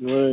ወይ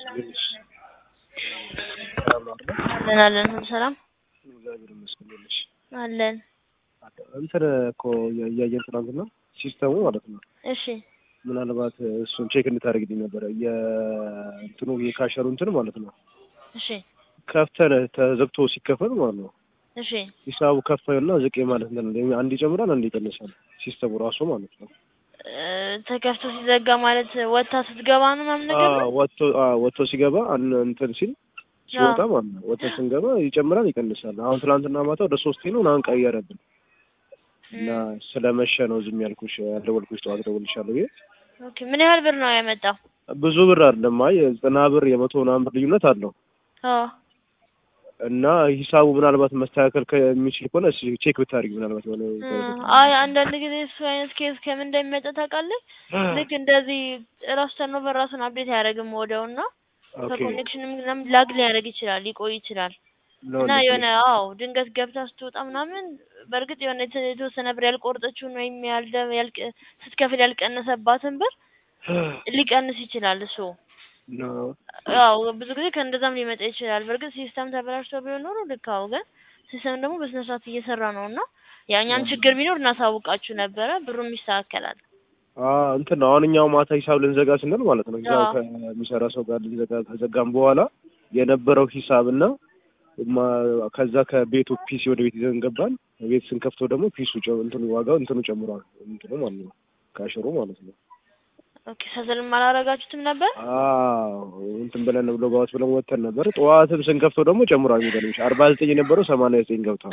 አለን አለን ሁሉ ሰላም እግዚአብሔር ይመስገን ይልሽ አለን። እንትን እኮ እያየን ትናንትና ሲስተሙ ማለት ነው። እሺ ምናልባት እሱን ቼክ እንድታደርግልኝ ነበረ የእንትኑ የካሸሩ እንትን ማለት ነው። እሺ ከፍተን ተዘግቶ ሲከፈት ማለት ነው እሺ ሂሳቡ ከፋዩና ዝቅ ማለት እንትን አንድ ይጨምራል አንድ ይቀንሳል ሲስተሙ ራሱ ማለት ነው። እ፣ ተከፍቶ ሲዘጋ ማለት ወታ ስትገባ ነው ምናምን ነገር ነው? አዎ፣ ወጥቶ አዎ፣ ወጥቶ ሲገባ አን- እንትን ሲል ሲወጣ ማለት ነው ወጥቶ ስንገባ ይጨምራል ይቀንሳል። አሁን ትናንትና ማታ ወደ ሶስቴ ነው ምናምን ቀየረብን እና ስለመሸ ነው ዝም ያልኩሽ ያልደወልኩሽ ጠዋት እደውልልሻለሁ ብዬ ኦኬ ምን ያህል ብር ነው ያመጣው? ብዙ ብር አይደለም አይ ዘጠና ብር የመቶ ምናምን ብር ልዩነት አለው አዎ እና ሂሳቡ ምናልባት መስተካከል ከሚችል ከሆነ እስኪ ቼክ ብታደርጊ ምናልባት የሆነ አይ አንዳንድ ጊዜ እሱ አይነት ኬስ ከምን እንደሚመጣ ታውቃለህ? ልክ እንደዚህ ራሱ ተርኖቨር ራሱን አፕዴት አያደርግም ወዲያው እና ኦኬ ከኮኔክሽንም ምናምን ላግ ሊያደርግ ይችላል ሊቆይ ይችላል ነው እና እንዴ? የሆነ አዎ ድንገት ገብታ ስትወጣ ምናምን በእርግጥ የሆነ የተ- የተወሰነ ብር ያልቆረጠችውን ወይም ያልደ ያልቀ ስትከፍል ያልቀነሰባትን ብር ሊቀንስ ይችላል እሱ ነው ያው ብዙ ጊዜ ከእንደዛም ሊመጣ ይችላል። በእርግጥ ሲስተም ተበላሽቶ ቢሆን ኖሮ ልክ አዎ፣ ግን ሲስተም ደግሞ በስነ ስርዓት እየሰራ ነው እና ያኛም ችግር ቢኖር እናሳውቃችሁ ነበረ፣ ብሩም ይስተካከላል። አዎ እንትን ነው አሁን እኛው ማታ ሂሳብ ልንዘጋ ስንል ማለት ነው እዛው አዎ። ከሚሰራ ሰው ጋር ልንዘጋ ከዘጋም በኋላ የነበረው ሂሳብ እና ማ- ከዛ ከቤቱ ፒሲ ወደ ቤት ይዘን ገባን። ቤት ስንከፍተው ደግሞ ፒሱ ጨ- እንትኑ ዋጋው እንትኑ ጨምሯል። እንትኑ ማለት ነው ካሽሩ ማለት ነው። ኦኬ ሰዘልም አላረጋችሁትም ነበር? አዎ እንትን ብለን ብሎ ጋዎች ብለን ወጥተን ነበር። ጠዋትም ስንከፍተው ደግሞ ጨምሯል። የሚገርምሽ አርባ ዘጠኝ የነበረው ሰማንያ ዘጠኝ ገብቷል።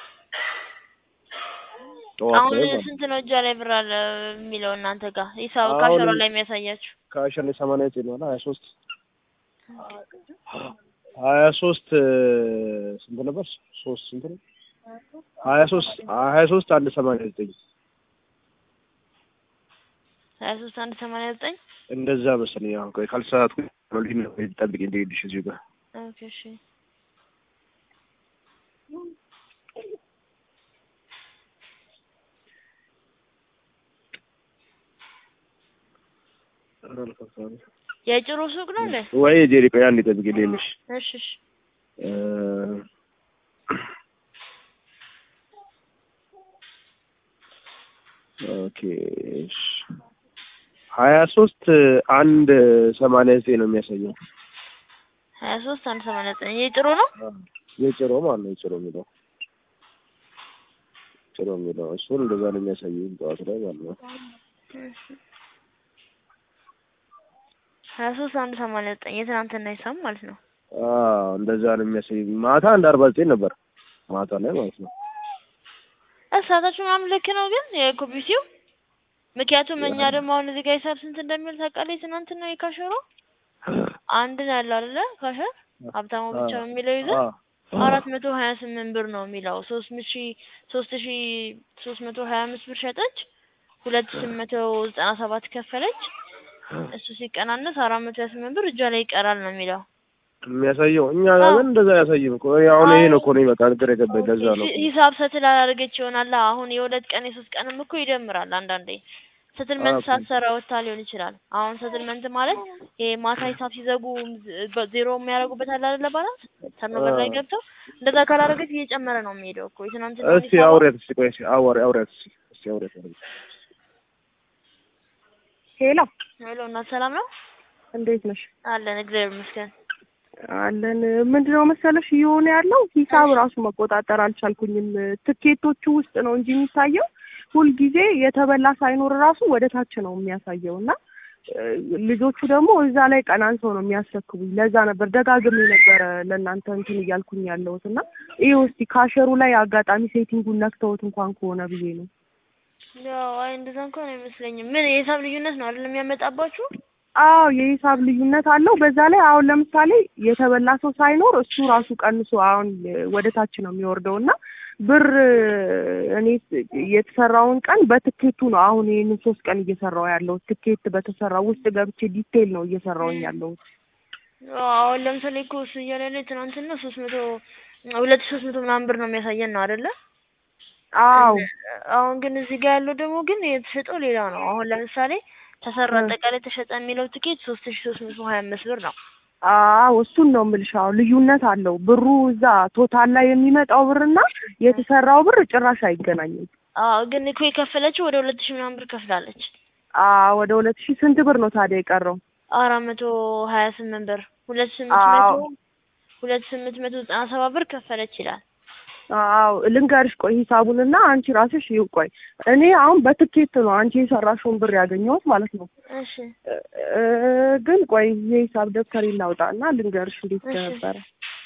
ጠዋት አሁን ላይ ማለት ነው። ስንት ነው እጃ ላይ ብር አለ የሚለው እናንተ ጋር ሂሳብ አሁን- ካሸሮ ላይ የሚያሳያችሁ? ከአሸር ላይ ሰማንያ ዘጠኝ ነው ሀያ ሶስት ሀያ ሶስት ስንት ነበር? ሶስት ስንት ነው? ሀያ ሶስት ሀያ ሶስት አንድ ሰማንያ ዘጠኝ ሀያ ሶስት አንድ ሰማንያ ዘጠኝ እንደዛ መሰለኝ። አሁን ቆይ ካልተሳሳትኩ ልሂድ ጠብቂ እንደሄድሽ እዚሁ ጋር ኦኬ እሺ የጭሮ ሱቅ ነው እንዴ? ወይ ጄሪ ቆይ አንዴ ጠብቂ ልሄድሽ እሺ እሺ እ ኦኬ እሺ ሀያ ሶስት አንድ ሰማንያ ዘጠኝ ነው የሚያሳየው። ሀያ ሶስት አንድ ሰማንያ ዘጠኝ የጭሮ ነው? የጭሮ ማለት ነው የጭሮ የሚለው ጭሮ የሚለው እሱን እንደዛ ነው የሚያሳየው ጠዋት ላይ ማለት ነው። ሀያ ሶስት አንድ ሰማንያ ዘጠኝ የትናንትና ሂሳብ ማለት ነው። አዎ እንደዛ ነው የሚያሳየው። ማታ አንድ አርባ ዘጠኝ ነበር ማታ ላይ ማለት ነው። እሳታችሁ ምናምን ልክ ነው ግን የኮፒሲው ምክንያቱም እኛ ደግሞ አሁን እዚህ ጋር ሂሳብ ስንት እንደሚል ታውቃለህ? ትናንትና የካሸሮ አንድ ነው ያለው አይደለ? ካሸር ሀብታሙ ብቻ ነው የሚለው ይዘህ አዎ አራት መቶ ሀያ ስምንት ብር ነው የሚለው ሶስት ሺ ሶስት ሺ ሶስት መቶ ሀያ አምስት ብር ሸጠች ሁለት ሺ ስምንት መቶ ዘጠና ሰባት ከፈለች እሱ ሲቀናነስ አራት መቶ ሀያ ስምንት ብር እጇ ላይ ይቀራል ነው የሚለው የሚያሳየው እኛ ጋር ግን እንደዛ አያሳይም እኮ አሁን ይሄ ነው እኮ ነው በቃ ግራ የገባኝ ለዛ ነው እኮ። ሂሳብ ሰትል አላደረገች ይሆናል አሁን የሁለት ቀን የሶስት ቀንም እኮ ይደምራል አንዳንዴ ሰትልመንት ኦኬ። ሳትሰራ ወጥታ ሊሆን ይችላል አሁን ሰትልመንት ማለት ይሄ ማታ ሂሳብ ሲዘጉ ዝ- ዜሮ የሚያደርጉበት አለ አይደለ ባላንስ ተርኖቨር ላይ አዎ። ገብተው እንደዛ ካላደረገች እየጨመረ ነው የሚሄደው እኮ የትናንትና እስቲ ሂሳቧ አውሪያት እስቲ ቆይ እስቲ አውሪ አውሪያት እስቲ እስቲ አውሪያት አውሪያት። ሄሎ ሄሎ እናት ሰላም ነው እንዴት ነሽ? አለን እግዚአብሔር ይመስገን አለን። ምንድነው መሰለሽ እየሆነ ያለው ሂሳብ ራሱ መቆጣጠር አልቻልኩኝም። ትኬቶቹ ውስጥ ነው እንጂ የሚታየው ሁልጊዜ የተበላ ሳይኖር ራሱ ወደ ታች ነው የሚያሳየው እና እ፣ ልጆቹ ደግሞ እዛ ላይ ቀናንሰው ነው የሚያስረክቡኝ። ለዛ ነበር ደጋግሜ ነበረ ለእናንተ እንትን እያልኩኝ ያለሁት እና ይኸው እስቲ ካሸሩ ላይ አጋጣሚ ሴቲንጉን ነክተውት እንኳን ከሆነ ብዬ ነው። ያው አይ እንደዛ እንኳን አይመስለኝም ምን የሂሳብ ልዩነት ነው አይደል የሚያመጣባችሁ አዎ የሂሳብ ልዩነት አለው። በዛ ላይ አሁን ለምሳሌ የተበላ ሰው ሳይኖር እሱ ራሱ ቀንሶ አሁን ወደ ታች ነው የሚወርደው እና ብር እኔ የተሰራውን ቀን በትኬቱ ነው አሁን ይህንን ሶስት ቀን እየሰራው ያለው ትኬት በተሰራው ውስጥ ገብቼ ዲቴይል ነው እየሰራውኝ ያለሁት። አሁን ለምሳሌ እኮ እሱ እያለ ያለ ትናንትና ሶስት መቶ ሁለት ሺህ ሶስት መቶ ምናምን ብር ነው የሚያሳየን ነው አይደለ? አዎ አሁን ግን እዚህ ጋር ያለው ደግሞ ግን የተሸጠው ሌላ ነው። አሁን ለምሳሌ ተሰራ እ። አጠቃላይ ተሸጠ የሚለው ትኬት ሶስት ሺ ሶስት መቶ ሀያ አምስት ብር ነው። አዎ እሱን ነው የምልሽ። አዎ ልዩነት አለው። ብሩ እዛ ቶታል ላይ የሚመጣው ብርና የተሰራው ብር ጭራሽ አይገናኝም። አዎ ግን እኮ የከፈለችው ወደ ሁለት ሺ ምናምን ብር ከፍላለች። አዎ ወደ ሁለት ሺህ ስንት ብር ነው ታዲያ የቀረው? አራት መቶ ሀያ ስምንት ብር ሁለት ስምንት አዎ መቶ ሁለት ስምንት መቶ ዘጠና ሰባት ብር ከፈለች ይላል። አዎ ልንገርሽ፣ ቆይ ሂሳቡንና አንቺ ራስሽ ይው ቆይ እኔ አሁን በትኬት ነው አንቺ የሰራሽውን ብር ያገኘሁት ማለት ነው። እሺ እ- እ- ግን ቆይ የሂሳብ ደብተር ላውጣና ልንገርሽ እንዴት እሺ ነበረ።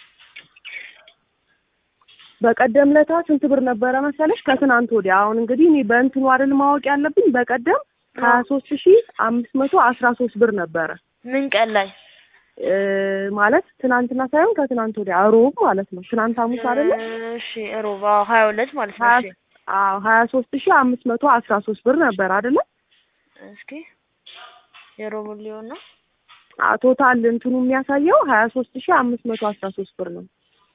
በቀደም ለታ ስንት ብር ነበረ መሰለሽ? ከትናንት ወዲያ አሁን እንግዲህ እኔ በእንትኑ አይደል ማወቅ ያለብኝ። በቀደም ሀያ ሶስት ሺ አምስት መቶ አስራ ሶስት ብር ነበረ ምን ቀን ላይ እ ማለት ትናንትና ሳይሆን ከትናንት ወዲያ ሮብ ማለት ነው። ትናንት ሐሙስ አይደለ? እሺ ሮባ ሀያ ሁለት ማለት ነው። ሀያ እሺ አዎ ሀያ ሶስት ሺ አምስት መቶ አስራ ሶስት ብር ነበር አይደለ? እስኪ የሮቡን ሊሆን ነው። አዎ ቶታል እንትኑ የሚያሳየው ሀያ ሶስት ሺ አምስት መቶ አስራ ሶስት ብር ነው።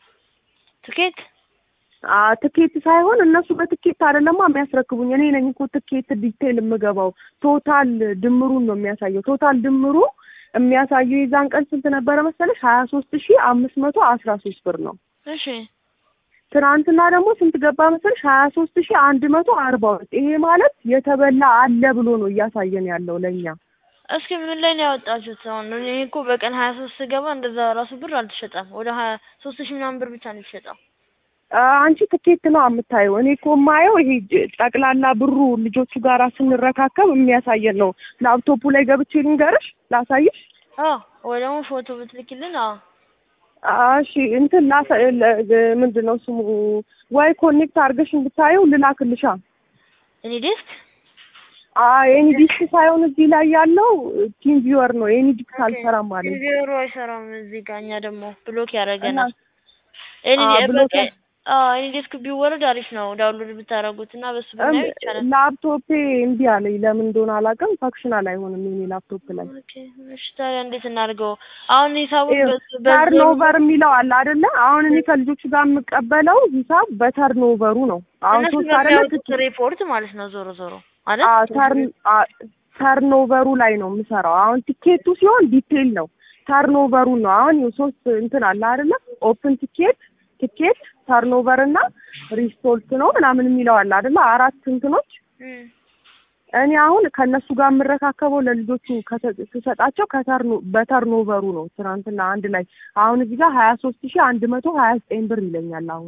ትኬት አዎ ትኬት ሳይሆን እነሱ በትኬት አይደለማ የሚያስረክቡኝ። እኔ ነኝ እኮ ትኬት ዲቴይል የምገባው። ቶታል ድምሩን ነው የሚያሳየው። ቶታል ድምሩ የሚያሳየው የዛን ቀን ስንት ነበረ መሰለሽ? ሀያ ሶስት ሺ አምስት መቶ አስራ ሶስት ብር ነው። እሺ ትናንትና ደግሞ ስንት ገባ መሰለሽ? ሀያ ሶስት ሺ አንድ መቶ አርባ ሁለት ይሄ ማለት የተበላ አለ ብሎ ነው እያሳየን ያለው ለእኛ። እስኪ ምን ላይ ነው ያወጣችሁት? አሁን እኔ እኮ በቀን ሀያ ሶስት ስገባ እንደዛ ራሱ ብር አልተሸጠም። ወደ ሀያ ሶስት ሺህ ምናምን ብር ብቻ ነው የተሸጠው። አ- አንቺ ትኬት ነው የምታየው። እኔ እኮ የማየው ይሄ ጅ- ጠቅላላ ብሩ ልጆቹ ጋራ ስንረካከብ የሚያሳየን ነው። ላፕቶፑ ላይ ገብቼ ልንገርሽ ላሳይሽ። አዎ ወይ ደግሞ ፎቶ ብትልኪልን። አዎ አ- እሺ እንትን ላሳ ለ- ለ- ምንድን ነው ስሙ ወይ ኮኔክት አድርገሽ እንድታየው ልላክልሻ። እኔ ዴስክ አይ ኤኒ ዲስክ ሳይሆን እዚህ ላይ ያለው ቲም ቪወር ነው። ኤኒ ዲስክ አልሰራም ማለት ነው። ቪዲዮ አይሰራም እዚህ ጋር እኛ ደግሞ ብሎክ እና ያደርገናል። እኔ አ ብሎክ በቃ አዎ እኔ ዴስክ ቢወረድ አሪፍ ነው ዳውንሎድ ብታደርጉት እና በሱ ብናየው ይቻላል። ላፕቶፔ እምቢ አለኝ። ለምን እንደሆነ አላውቅም። ፈክሽናል አይሆንም የኔ ላፕቶፕ ላይ ኦኬ እሺ ታዲያ እንዴት እናድርገው? አሁን ሂሳቡን ይኸው በ- በዘሩ ተርኖቨር የሚለው አለ አይደለ? አሁን እኔ ከልጆቹ ጋር የምቀበለው ሂሳብ በተርኖቨሩ ነው። አሁን እነሱ ሶስት አይደለ? በሚያወጡት ሪፖርት ማለት ነው ዞሮ ዞሮ አይደል? አዎ ተርን አ- ተርኖቨሩ ላይ ነው የምሰራው። አሁን ቲኬቱ ሲሆን ዲቴይል ነው። ተርኖቨሩ ነው። አሁን ይኸው ሶስት እንትን አለ አይደለ? ኦፕን ቲኬት፣ ቲኬት፣ ተርኖቨር እና ሪስቶልት ነው ምናምን የሚለው አለ አይደለ? አራት እንትኖች እም። እኔ አሁን ከእነሱ ጋር የምረካከበው ለልጆቹ ከተ- ስሰጣቸው ከተርኖ በተርኖቨሩ ነው። ትናንትና አንድ ላይ አሁን እዚህ ጋር ሀያ ሶስት ሺህ አንድ መቶ ሀያ ዘጠኝ ብር ይለኛል አሁን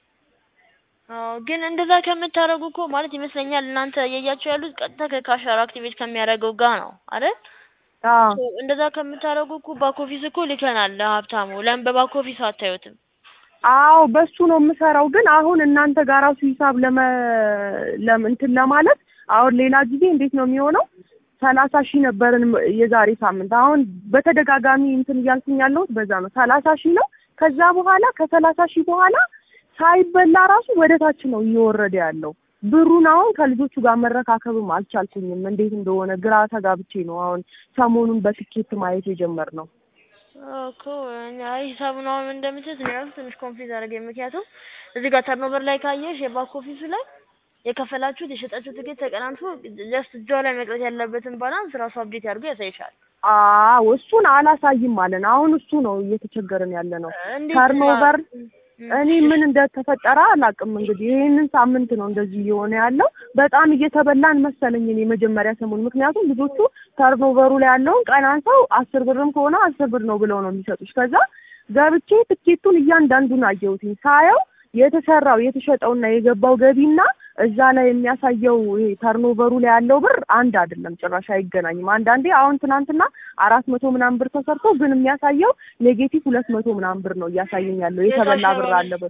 አዎ ግን እንደዛ ከምታደርጉ እኮ ማለት ይመስለኛል እናንተ እያያችሁ ያሉት ቀጥታ ከካሻር አክቲቬት ከሚያደርገው ጋር ነው አይደል? አዎ ሶ እንደዛ ከምታደርጉ እኮ ባክ ኦፊስ እኮ ልከናል ለሀብታሙ። ለምን በባክ ኦፊስ አታዩትም? አዎ በሱ ነው የምሰራው። ግን አሁን እናንተ ጋር ራሱ ሂሳብ ለመ ለም እንትን ለማለት አሁን ሌላ ጊዜ እንዴት ነው የሚሆነው? ሰላሳ ሺህ ነበርን የዛሬ ሳምንት። አሁን በተደጋጋሚ እንትን እያልኩኝ ያለሁት በዛ ነው። ሰላሳ ሺህ ነው። ከዛ በኋላ ከሰላሳ ሺህ በኋላ ሳይበላ ራሱ ወደ ታች ነው እየወረደ ያለው ብሩን። አሁን ከልጆቹ ጋር መረካከብም አልቻልኩኝም። እንዴት እንደሆነ ግራ ተጋብቼ ነው አሁን ሰሞኑን በትኬት ማየት የጀመርነው። እኮ እኛ ሂሳቡን አሁን እንደምትት ነው ያልኩት ትንሽ ኮንፊዝ አደረገኝ። ምክንያቱም እዚህ ጋር ተርኖቨር ላይ ካየሽ የባክ ኦፊሱ ላይ የከፈላችሁት የሸጣችሁት ትኬት ተቀናንሶ ጀስት እጇ ላይ መቅረት ያለበትን ባላንስ ራሱ አፕዴት አድርጎ ያሳይሻል። አዎ እሱን አላሳይም አለን። አሁን እሱ ነው እየተቸገረን ያለ ነው። እንዴት ተርኖቨር ማ- እኔ ምን እንደተፈጠረ አላውቅም። እንግዲህ ይህንን ሳምንት ነው እንደዚህ እየሆነ ያለው። በጣም እየተበላን መሰለኝ እኔ መጀመሪያ ሰሞን፣ ምክንያቱም ልጆቹ ተርኖቨሩ ላይ ያለውን ቀናንሰው አስር ብርም ከሆነ አስር ብር ነው ብለው ነው የሚሰጡሽ። ከዛ ገብቼ ትኬቱን እያንዳንዱን አየሁትኝ ሳየው የተሰራው የተሸጠውና የገባው ገቢና እዛ ላይ የሚያሳየው ይሄ ተርኖቨሩ ላይ ያለው ብር አንድ አይደለም፣ ጭራሽ አይገናኝም። አንዳንዴ አሁን ትናንትና አራት መቶ ምናምን ብር ተሰርቶ ግን የሚያሳየው ኔጌቲቭ ሁለት መቶ ምናምን ብር ነው እያሳየኝ ያለው የተበላ ብር አለበት።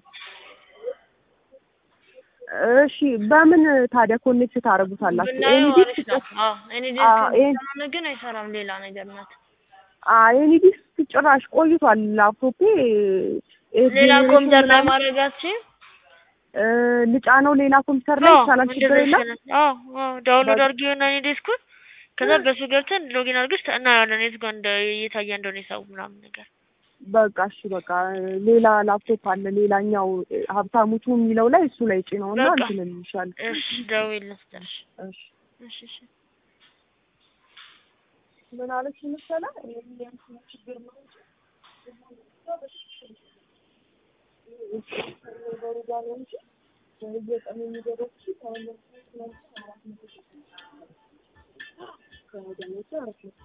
እሺ በምን ታዲያ ኮኔክት ታደርጉታላችሁ? ብናየው ኤኒ አሪፍ ዲስክ ነው። አዎ እኔ አዎ፣ ይሄን- ዲስክ ከሆነ ግን አይሰራም፣ ሌላ ነገር ናት። ኤኒ ዲስክ ጭራሽ ቆይቷል። ላፕቶፔ ሌላ ጄኔሬሽን ኮምፒውተር ላይ ምናምን ማድረግ አትችይም? እ ልጫ ነው ሌላ ኮምፒውተር ላይ አዎ ይቻላል፣ ችግር እንደዛ የለም። ይሻላል። አዎ አዎ ዳውንሎድ በቃ አድርጊውና እኔ ዴስኩን ከዛ በሱ ገብተን ሎጊን አድርገሽ እናያለን የት ጋር እንደ እየታየ እንደሆነ ሂሳቡ ምናምን ነገር። በቃ እሺ፣ በቃ ሌላ ላፕቶፕ አለ ሌላኛው እ፣ ሀብታሙቱ የሚለው ላይ እሱ ላይ ጭነውና በቃ እንትን እንልሻለን። እሺ ደውዪልን ስትልሽ። እሺ እሺ እሺ ምን አለች መሰለህ የእንትኑ ችግር ነው እንጂ ነገሩ ጋር ነው እንጂ በየቀኑ የሚደረስ ከመለስ አራት መቶ ከደሞዝ አራት መቶ